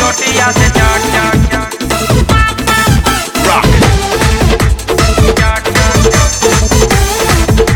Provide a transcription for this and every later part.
चोटिया से चाट चाट चाट rock, चाट चाट चाट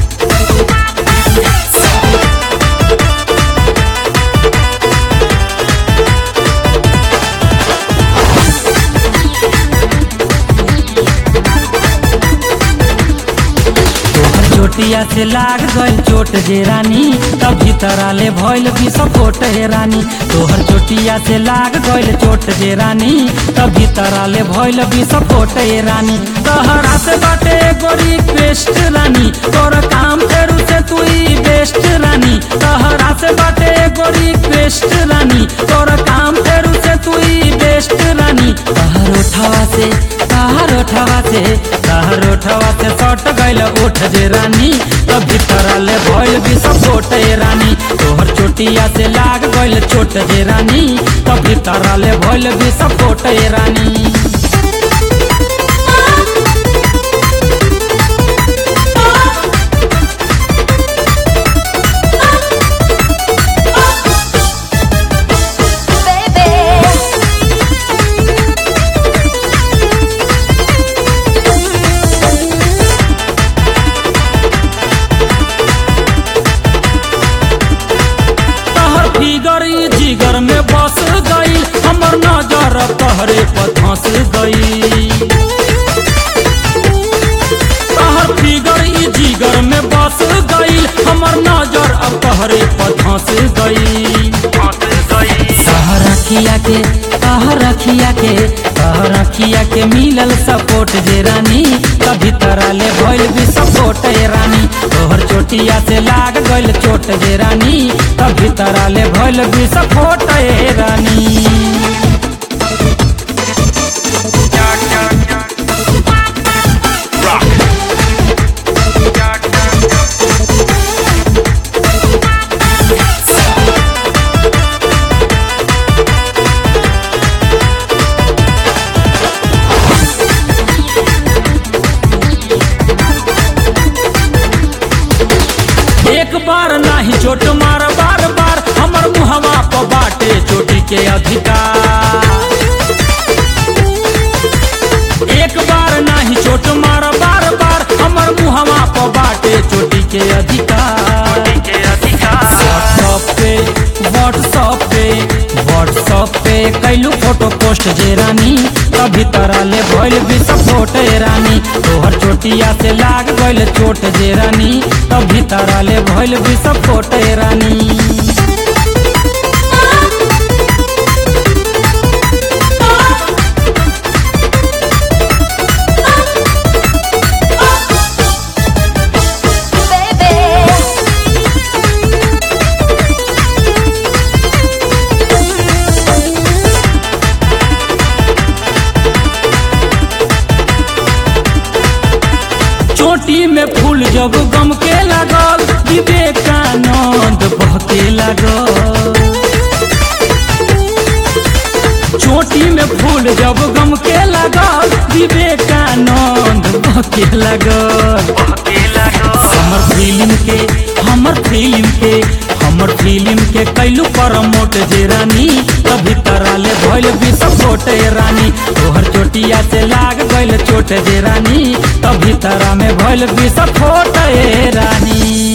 तोहर चोटिया से लाग गइल चोट जे रानी तब भीतर आले भइल विस्फोट हे रानी तोहर चोटिया से लाग गइल चोट जे रानी तब भीतर आले भइल विस्फोट हे रानी तहरा से बाटे गोरी पेस्ट रानी तोर काम फेरू से तू ही बेस्ट रानी तहरा से बाटे गोरी पेस्ट रानी तोर काम फेरू से तू ही बेस्ट रानी तहर उठावा से तहर उठावा से तहर उठावा से सट गइल उठ जे रानी तब भीतर ले भइल विस्फोट ए रानी तोहर चोटिया से लाग गइल चोट जे रानी तब भीतर ले भइल विस्फोट ए रानी तहर फिगर ई जिगर में बस गई हमर नजर तहरे पर धंस गई तहर फिगर ई जिगर में बस गई हमर नजर अब तहरे पर धंस गई फंस गई तहर अखिया के तहर अखिया के तहर अखिया के मिलल सपोर्ट जे रानी कभी तरह ले भइल भी सपोर्ट ए रानी तोहर चोटिया से लाग गइल चोट जे रानी कभी तरह ले भइल भी सपोर्ट ए रानी चाट चाट चाट rock, चाट चाट चाट एक बार नाही चोट मार बार बार हमर मुहवा पर बाटे चोटी के अधिकार एक बार नाही चोट मार बार बार हमर मुहवा पर बाटे चोटी के अधिकार के अधिकार व्हाट्सएप पे व्हाट्सएप पे व्हाट्सएप पे कैलू फोटो पोस्ट जे रानी कभी तरह ले भइल विस्फोट ए रानी तोहर चोटिया से लाग गइल चोट जे रानी कभी तरह ले भइल विस्फोट ए रानी चोटी में फूल जब गम के लागल विवेकानंद बहके लागल चोटी में फूल जब गम के लागल विवेकानंद बहके लागल के लगो हमर फिल्म के हमर फिल्म के हमर फिल्म के कैलू प्रमोट जे रानी कभी तरह ले भइल विस्फोट ए रानी तोहर चोटिया से लाग गइल चोट जे रानी कभी तरह में भइल विस्फोट ए रानी